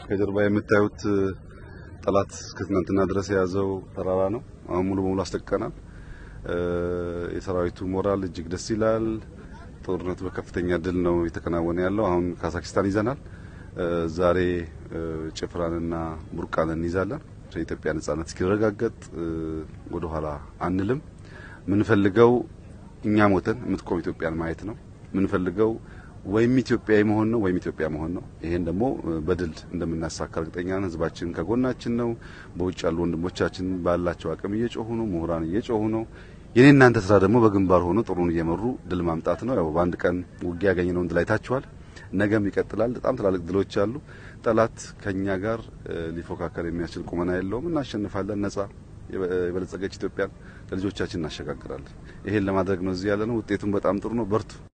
ከጀርባ የምታዩት ጠላት እስከ ትናንትና ድረስ የያዘው ተራራ ነው። አሁን ሙሉ በሙሉ አስለቅቀናል። የሰራዊቱ ሞራል እጅግ ደስ ይላል። ጦርነቱ በከፍተኛ ድል ነው የተከናወነ ያለው። አሁን ካዛክስታን ይዘናል። ዛሬ ጭፍራንና ቡርቃን እንይዛለን። የኢትዮጵያ ነጻነት እስኪረጋገጥ ወደ ኋላ አንልም። ምንፈልገው እኛ ሞተን የምትቆም ኢትዮጵያን ማየት ነው። ምንፈልገው ወይም ኢትዮጵያዊ መሆን ነው ወይም ኢትዮጵያ መሆን ነው። ይሄን ደግሞ በድል እንደምናሳካ እርግጠኛ ነን። ህዝባችን ከጎናችን ነው። በውጭ ያሉ ወንድሞቻችን ባላቸው አቅም እየጮሁ ነው። ምሁራን እየጮሁ ነው። የኔ እናንተ ስራ ደግሞ በግንባር ሆኖ ጥሩን እየመሩ ድል ማምጣት ነው። ያው በአንድ ቀን ውጊያ ያገኘነውን ድል አይታችኋል። ነገም ይቀጥላል። በጣም ትላልቅ ድሎች አሉ። ጠላት ከኛ ጋር ሊፎካከር የሚያስችል ቁመና የለውም። እናሸንፋለን። ነጻ የበለጸገች ኢትዮጵያን ለልጆቻችን እናሸጋግራለን። ይሄን ለማድረግ ነው እዚህ ያለ ነው። ውጤቱም በጣም ጥሩ ነው። በርቱ።